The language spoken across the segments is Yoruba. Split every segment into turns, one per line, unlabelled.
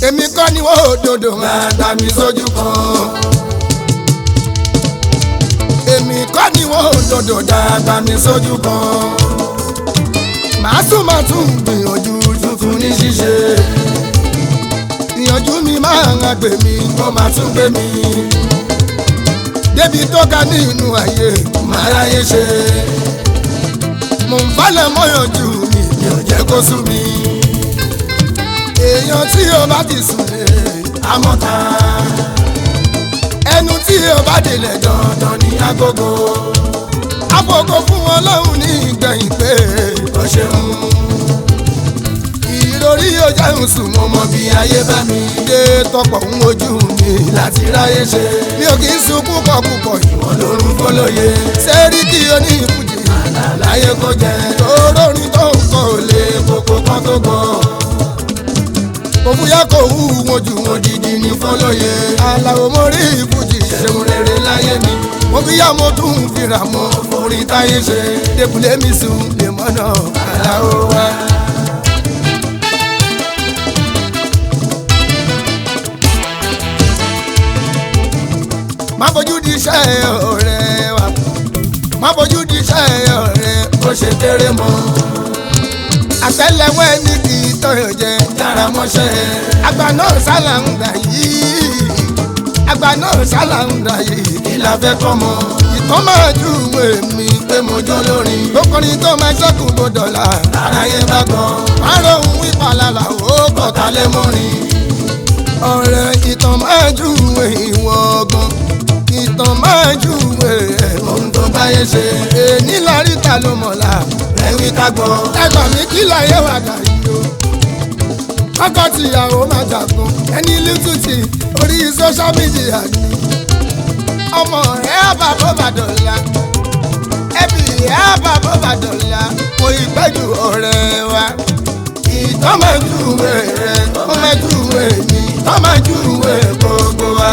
èmi kọ́ ni wọ́n òdodo máa gbà mí sójú kan. èmi kọ́ ni wọ́n òdodo dàgbà mí sójú kan. màá tún máa tún gbìyànjú tuntun ní ṣíṣe. ìyànjú mi máa ń gbè mí kó máa tún gbé mi. débi tó ga nínú ayé máa ráyè ṣe. mò ń falẹ̀ mọ́yànjú mi mi ò jẹ́ kó sú mi. èèyàn tí o bá ti sùn lé amọ́ta. ẹnu tí o bá délẹ̀ dandan ní agogo. agogo fún ọlọ́run ní ìgbẹ̀yìn pé o ṣeun. ìròrí yóò jẹun sùn mo mọ bí ayé bá mi dé tọpọ̀ ń wojú mi láti ráyè ṣe. mi ò kì í sun púpọ̀ púpọ̀ ìwọ̀n lórun fọlọ́yẹ. sẹ́ríkì onífújì àlàyé kò jẹ́ torórin tó ń kọ́ ò lè kókó kan tó gbọ́ òfúyà kò wú wọn jù wọn dìdì ní fọlọ́yẹ. aláwo mo rí ìfújì ṣeun rere láyé mi. mo fi yá mo tún fira mọ orí táyé ṣe. débùlé mi sùn lè mọ́nà aláwo wá. má fojú di iṣẹ́ ọ̀rẹ́ wa má fojú di iṣẹ́ ọ̀rẹ́ bó ṣe kéré mọ́ àtẹ́lẹwọ́ ẹni kì í tọyọ jẹ dára mọ́ṣẹ́ àgbà náà sálà ń dà yìí àgbà náà sálà ń dà yìí kí la fẹ́ kọ́ mọ́ ìtàn máa ju ìwé mi pé mo jó lórin lókùnrin tó máa ṣẹ́kù gbọdọ̀ la aráyé bá gan márùn ún ìpalàlà ó kọ̀ọ̀ta lé mọ́rin ọ̀rẹ́ ìtàn máa ju ìwé ìwọ̀n gan ìtàn máa ju ìwé ohun tó báyé ṣe èní láríta ló mọ̀lá ẹ̀wí ká gbọ́. ẹgbà mi kí láyé wà dàrí o. kọ́kọ́ tìyàwó máa jàgbọ́n ẹni lítùtì orí social media ni. ọmọ ẹ bá bó bá dọ̀la ẹbí ẹ bá bó bá dọ̀la mo ìgbẹ́jù ọ̀rẹ́ wa. ìtọ́ máa júwe rẹ̀ ó máa júwe mi ìtọ́ máa júwe gbogbo wa.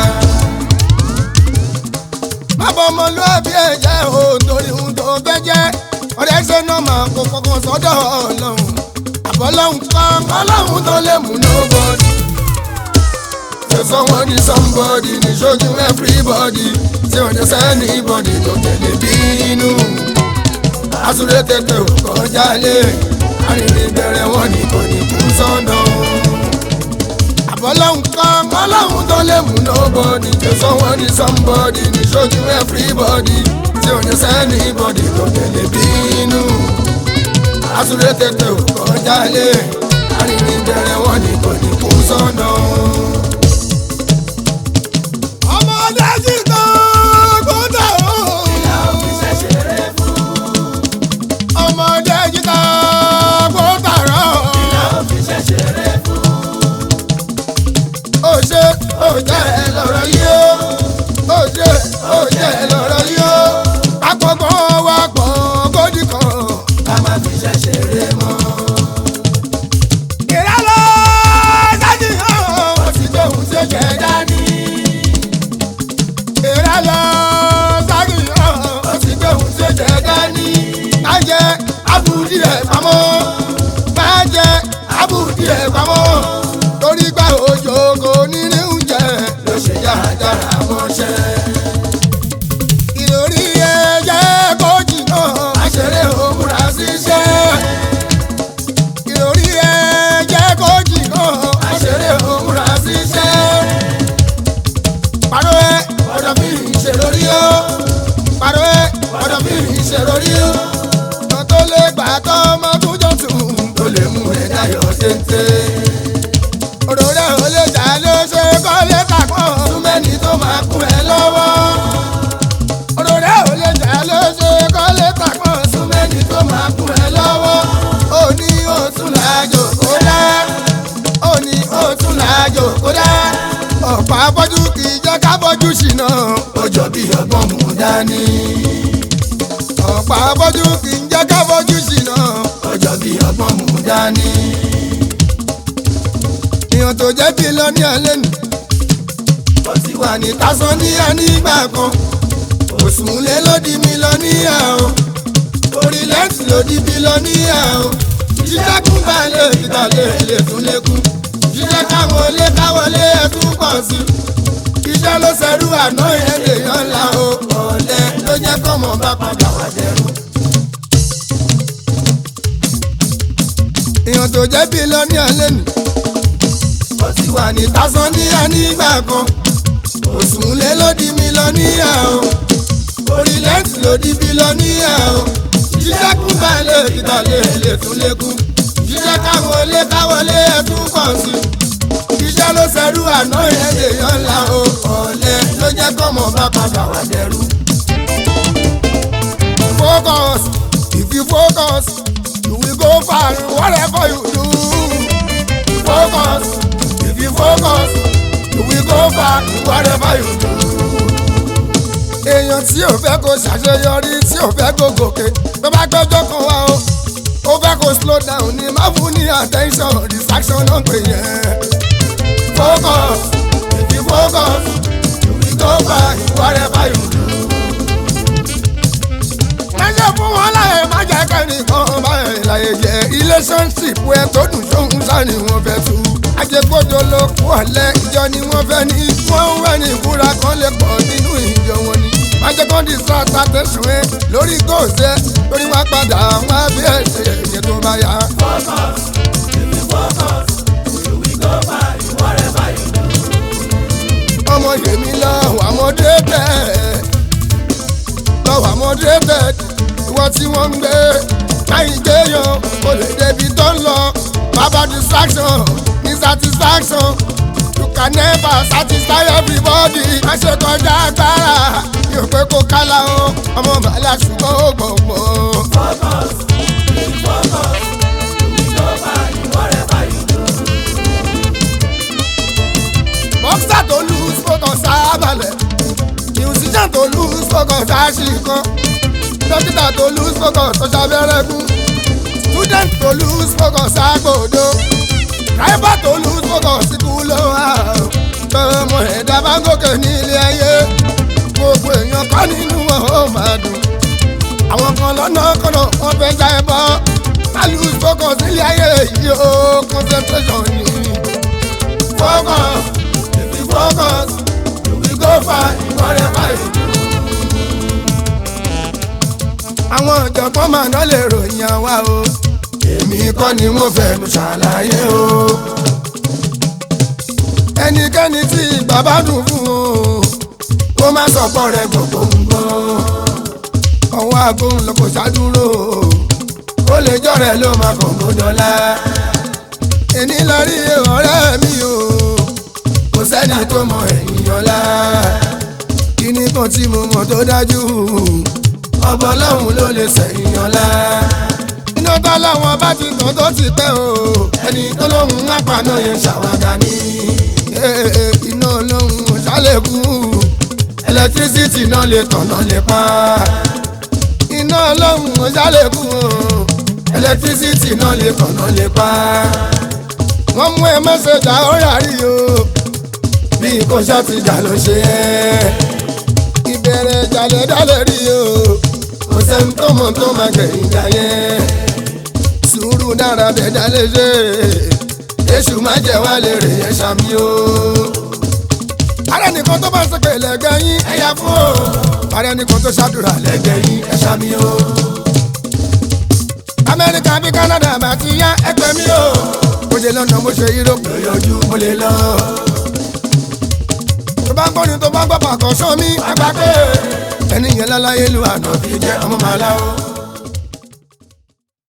bàbá ọmọlúwàbí ẹ̀ jẹ́ òun torí ohun tó fẹ́ jẹ́ ọ̀rẹ́ ṣe náà máa kó kọ́kọ́ sọ́dọ̀ ọlọ́run àbọ̀lọ́hún kan ọlọ́run tó lè mú nobody. ṣe someone ní somebody ní ṣojú everybody tí ò ní sẹ́ni bọ́dì tó tẹ̀lé bínú. àsúré tètè ò kọjá lé arìnrìn bẹ̀rẹ̀ wọn ní kò ní kú sọ́nà. àbọ̀lọ́hún kan ọlọ́run tó lè mú nobody. ṣe someone ní somebody ní ṣojú everybody tí ò ní sẹ́ni bọ́dì tó tẹ̀lé bínú. àsúré tètè ò kọjá lé arìnrìn bẹ̀rẹ̀ wọn ní kò ní kú sọ́nà. ọmọdé ti tán gbọ́dọ̀ o. ìyá òbí ṣẹ̀ṣẹ̀rẹ̀ fún. ọmọdé ti tán gbọ́dọ̀ rọ. ìyá òbí ṣẹ̀ṣẹ̀rẹ̀ fún. ó ṣe ó jẹ́ ẹ lọ́rọ̀ yìí ó. ó ṣe ó jẹ́ ẹ lọ́rọ̀ yìí ó àpọ̀gbọ́n wa pọ̀ kódì kan. ká má fi ṣẹ̀ṣẹ̀ rẹ mọ́. ìrẹ́lọ́ sájì hàn. ó ti gbé ohun tí ó jẹ dání. ìrẹ́lọ́ sájì hàn. ó ti gbé ohun tí ó jẹ dání. má jẹ abùdí ẹ̀ pamọ́. má jẹ abùdí ẹ̀ pamọ́. torí gba òjò kò ní ní oúnjẹ. ló ṣe yára dára mọ́ṣẹ́ ìròrí ẹ̀jẹ̀ kò jìnnà àṣẹrẹ́ òmùra ṣiṣẹ́. ìròrí ẹ̀jẹ̀ kò jìnnà àṣẹrẹ́ òmùra ṣiṣẹ́. pàrọ̀ ẹ ọ̀dọ̀ mi ìṣèlórí o. pàrọ̀ ẹ ọ̀dọ̀ mi ìṣèlórí o. ọ̀nà tó lè gbà tọ́ ọmọ tó jọ tún tó lè mú ẹ dáyọ̀ téńté. òròrẹ́ ò lè jà ló ṣe kọ́ lè kàkọ́. túmẹ̀ni tó máa kún ẹ lọ́wọ́ òròrẹ́ ò lè jà ló ṣe kọ́ lè tàkùn súnmẹ́ni tó máa kún ẹ lọ́wọ́. ó ní òtún làjò kó dá ó ní òtún làjò kó dá. ọ̀pọ̀ abọ́jú kì í jẹ́ ká bọ́jú ṣìnà ó jọ bí ọgbọ́n mú dání. ọ̀pọ̀ abọ́jú kì í jẹ́ ká bọ́jú ṣìnà ó jọ bí ọgbọ́n mú dání. ìyàn tó jẹ́ bí lọ ní alẹ́ nù. ó ti wà ní tásán ní ànígbà kan òsùnlé ló di mílíọ̀nìyà o orílẹ̀-èdè ló di bílíọ̀nìyà o jíjẹ́ kún balẹ̀ ìgbàlẹ̀ lè tún lékún jíjẹ́ káwọn olé káwọn. sí iṣẹ́ ló ṣerú àná yẹn lèèyàn ńlá o ọ̀lẹ ló jẹ́ kọ́mọ bá padà wá dẹrù. èèyàn tó jẹ́ bílíọ̀nìà lẹ́nu ó ti wà ní tásánníà nígbà kan òṣùnlé ló di mílíọ̀nìà o orílẹ̀-èdè ló di bílíọ̀nìà o jíjẹ́ kún balẹ̀ ìtàlẹ̀ lè tún lékún jíjẹ́ káwọlé káwọlé ẹ̀tún pọ̀ sí jíjẹ́ ló ṣerú àná yẹn lèèyàn ńlá o ọ̀lẹ ló jẹ́ kọ́mọ bá padà wá dẹrù. focus if you focus you will go far whatever you do. focus if you focus you will go far whatever you do. èèyàn tí ò fẹ́ kó ṣàṣeyọrí tí ò fẹ́ kó gòkè tó bá gbẹ́jọ́ kan wá o ó fẹ́ kó slow down ní má fún ní attention distraction náà pè yẹn. focus if you focus you will go far whatever you do. má ṣe fún wọn láyé má jẹ́ kẹ́nìkan báyìí láyé jẹ́ relationship ẹ tó dùn sóhun sá ni wọ́n fẹ́ tú. ajẹ́gbọ́dọ̀ ló kú ọ̀lẹ́ ìjọ ni wọ́n fẹ́ ní wọ́n ń wẹ̀ ní ìfúra kan lè pọ̀ nínú ìjọ wọn ni. má jẹ́ kó distract attention ẹ lórí góòsẹ́ lórí wọn padà wọn á bí ẹ̀ṣẹ̀ ẹ̀yẹ tó bá yá.
Focus, if you focus, you will go far in whatever you do.
ọmọ yèmí lọ wà mọdé tẹ lọ wà mọdé tẹ ìwọ tí wọ́n ń gbé láyìn gbéyàn kò lè débi tó ń lọ bàbá distraction ní satisfaction you can never satisfy everybody má ṣe kọjá agbára yóò pé kó kálá o ọmọ bàálà ṣùgbọ́n ó gbọ̀ngbọ̀n.
Focus, if you focus, you will go far in whatever you do.
boxer tó lose focus sábàlẹ̀ musician tó lose focus àṣìkan dókítà tó lose focus tó ṣàbẹ̀rẹ̀ kú student tó lose focus àgbòdo driver tó lose focus kú ló wà tọmọ ẹ̀dá bá ń gòkè ní ilé ayé gbogbo èèyàn kọ́ nínú wọn ó máa dùn àwọn kan lọ́nà kọ́nà wọ́n fẹ́ já ẹ bọ́ má lose focus nílé ayé yìí ó concentration ni focus if you focus you will go far in whatever you do. àwọn ọ̀jọ̀gbọ́n máa ná lè ròyìn àwa o èmi kọ́ ni wọ́n fẹnu ṣàlàyé o. ẹnikẹ́ni tí ìgbà bá dùn fún o kó má sọ̀pọ̀ rẹ̀ gbogbo nǹkan ọwọ́ agbóhùn lọ kò ṣàdúró ó lè jọ̀rẹ̀ ló máa kàn mọ́ dọ́là èní lọ rí ọ̀rẹ́ mi o kò sẹ́ni tó mọ ẹ̀yìn ọ̀la kíní kan tí mo mọ̀ tó dájú ọbọ̀ ọlọ́run ló lè sẹ̀yìn ọ̀la iná tó láwọn bá ti tàn tó ti pẹ́ o ẹni tó lóhùn àpàná yẹn ṣàwádà ní iná olóhùn ṣàlẹ̀kù ẹlẹtírísítì náà lè tàn náà lè pa iná olóhùn ṣàlẹ̀kù ẹlẹtírísítì náà lè tàn náà lè pa wọ́n mú ẹ mẹ́sẹ̀jà ó rárí o bí kò ṣàtìjà ló ṣe é ìbẹ̀rẹ̀ ìjàlẹ̀ dálẹ̀ rí o kò sẹ́ni tó mọ̀ tó máa gbẹ̀yìn jà yẹn sùúrù dára bẹ̀ dálẹ̀ ṣe èṣù má jẹ́ wá lè rè é ṣàmì o. ààrẹ nìkan tó bá ń sọ̀kè lẹ́gbẹ̀ẹ́ yín ẹ̀yà fún o ààrẹ nìkan tó ṣàdúrà lẹ́gbẹ̀ẹ́ yín ẹ̀ ṣàmì o. amẹ́ríkà bí kánádà bá ti yá ẹgbẹ́ mi o mo ṣe lọ́nà mo ṣe yúróòpù lóyọjú mo lè lọ. tó bá ń gbóni tó bá ń gbọ́ pàkọ́ sómi àgbà pé ẹni yẹn láláyé lu àná fi jẹ́ ọmọ màláwo.